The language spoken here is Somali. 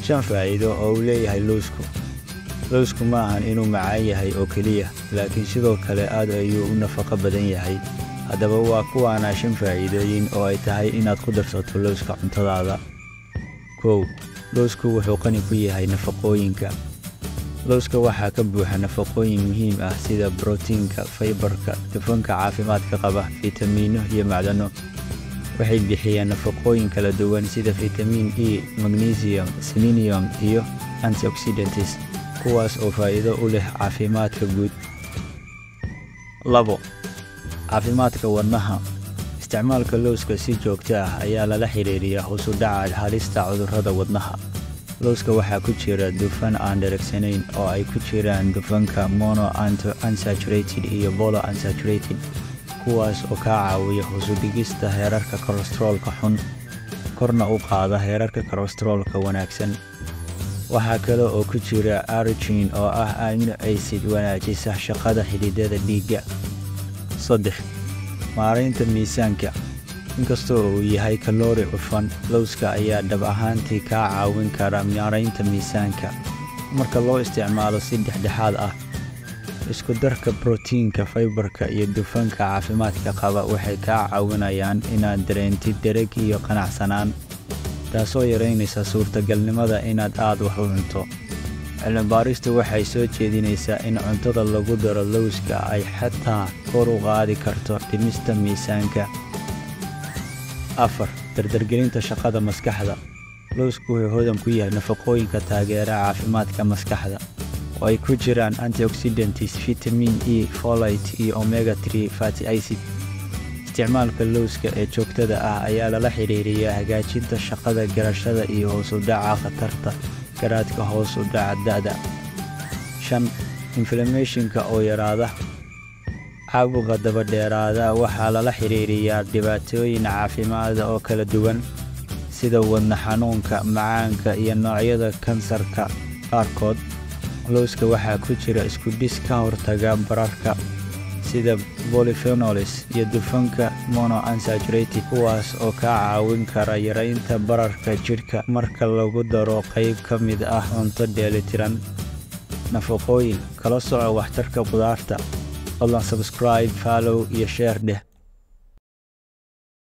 shan faa'iido oo uu leeyahay lowsku lowsku ma ahan inuu macaan yahay oo keliya laakiin sidoo kale aad ayuu u nafaqo badan yahay haddaba waa kuwaana shan faa'iidooyin oo ay tahay inaad ku darsato lowska cuntadaada kow lowsku wuxuu qani ku yahay nafaqooyinka lowska waxaa ka buuxa nafaqooyin muhiim ah sida brotiinka faybarka dufanka caafimaadka qaba fitamiino iyo macdano waxay bixiyaan nafaqooyin kala duwan sida fitamiin e magnesium selenium iyo antioxidantis kuwaas oo faa'iido u leh caafimaadka guud labo caafimaadka wadnaha isticmaalka lowska si joogto ah ayaa lala xidhiiriyaa hoos u dhaca halista cudurrada wadnaha lowska waxaa ku jira dufan aan dheregsanayn oo ay ku jiraan dufanka mono unsaturated iyo bolo unsaturated kuwaas oo kaa caawiya hoosudhigista heerarka kolestaroolka xun korna u qaada heerarka kolestaroolka wanaagsan waxaa kale oo ku jira arigin oo ah amino acid wanaajisa shaqada xididada dhiigga saddex maaraynta miisaanka inkastoo uu yahay kaloori cufan lowska ayaa dhab ahaantii kaa caawin kara maaraynta miisaanka marka loo isticmaalo si dhexdhexaad ah isku darka brotiinka faybarka iyo dufanka caafimaadka qaba waxay kaa caawinayaan inaad dareentid dereg iyo qanacsanaan taasoo yaraynaysa suurtagalnimada inaad aad wax u cunto cilmibaaristu waxay soo jeedinaysaa in cuntada lagu daro lowska ay xataa kor u qaadi karto dhimista miisaanka afar dardargelinta shaqada maskaxda lowsku wuxuu hodan ku yahay nafaqooyinka taageera caafimaadka maskaxda oo ay ku jiraan antioxidantis fitamiin e folite iyo omega tree fati acid isticmaalka lowska ee joogtada ah ayaa lala xidhiiriyaa hagaajinta shaqada garashada iyo hoos u dhaca khatarta garaadka hoos u dhaca da'da shan inflameshinka oo yaraada caabuqa dabadheeraada waxaa lala xidhiiriyaa dhibaatooyin caafimaada oo kala duwan sida wadna xanuunka macaanka iyo noocyada kansarka qaarkood lowska waxaa ku jira iskudhis ka hortaga bararka sida bolifenolis iyo dufanka mono unsaturated kuwaas oo kaa caawin kara yaraynta bararka jidhka marka lagu daro qayb ka mid ah cunto dheelitiran nafaqooyin kala soco waxtarka qudaarta fadlan sabscribe fallow iyo sheer dheh